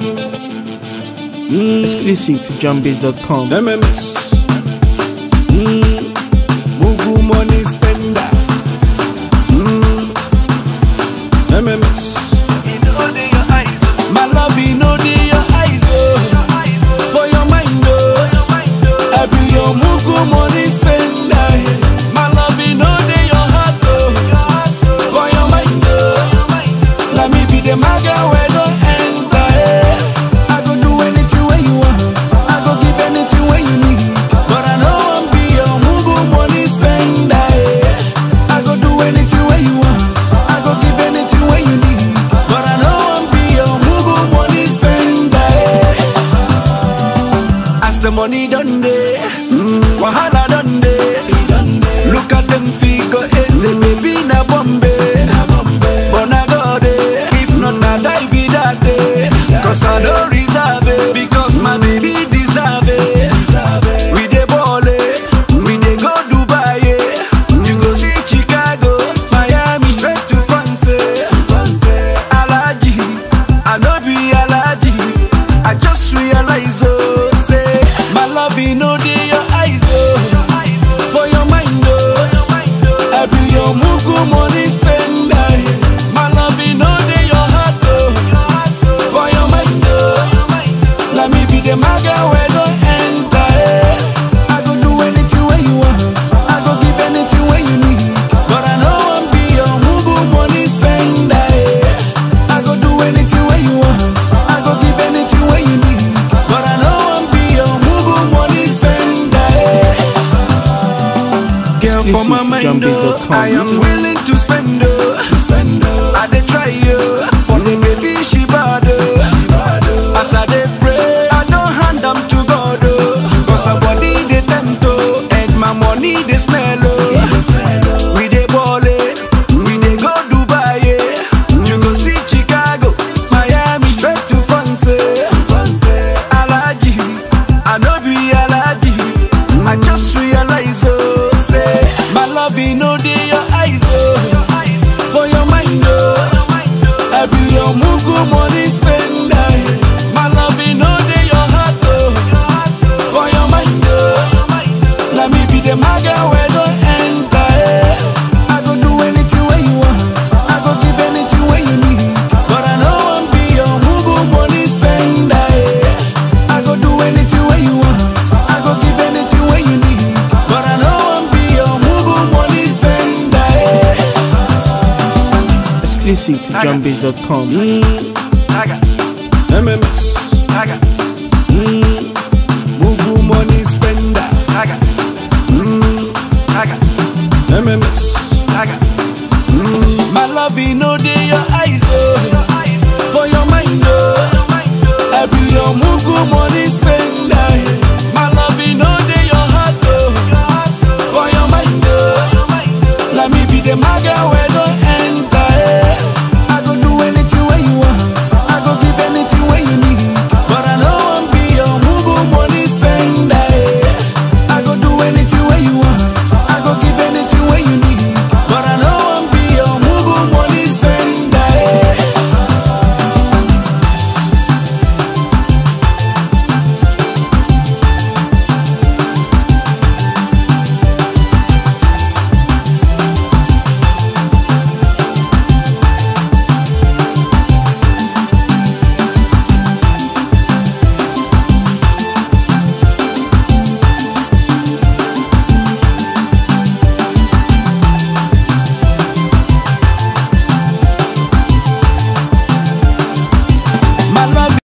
Exclusive to JohnBase.com. MMS. Mm. Mugu money spender. Mm. MMS. My love, you know they your eyes, oh. For your mind, oh. I be your Mugu money spender. My love, you know they your heart, oh. For your mind, oh. Let me be the maga where no enter, eh. I go do anything where you want. I go give anything where you need. But I know I'm be your Mugu money spender, eh. I go do anything where you want. I go give anything where you need. But I know I'm be your Mugu money spender, eh. As the money done day, wahala done day. Look at them figure eight, baby na Bombay. But na God eh, if not na die be that day. Cause I don't reserve it, because my baby deserve it. We dey ball eh, we dey go Dubai eh. You go see Chicago, Miami, straight to France eh. Alaji, I no be Alaji. I just realize oh, say my love you know dey your eyes oh, for your mind oh. I be your mugu money spender. My love you know dey your heart oh, for your mind oh. Let me be the maga where no enter eh. I go do anything where you want. I go give anything where you need. But I know I'm be your mugu money spender. eh. I go do anything where you want. I go give anything where you need. But I know I'm be your mugu money spender. eh. Girl, for my Exclusive to mind, oh, JohnBase.com. I am willing to spend, oh. I dey try, oh, but the baby she bad, oh. As I dey pray, I don't hand am to God, oh. Cause her body dey tempt, oh, and my money dey smell, oh. We dey ball, eh, we dey go Dubai, eh. You go see Chicago, Miami, straight to France, eh. Alaji, I no be Alaji. I just realize, oh, say, my love, you know, dey your eyes, oh, for your mind, oh, I be your mugu money spender. My love, you know, dey your heart, oh, for your mind, oh, let me be the maga where no enter, eh. I go do anything where you want, I go give anything where you need, but I know I'm be your mugu money spender, eh. I go do anything where you want, I go give anything where you need, but I know I'm be your mugu money spender, eh. Exclusive to JohnBase.com. MMS. Mm. Mugu money spender. Mm. MMS. Mm. My love, you know, they your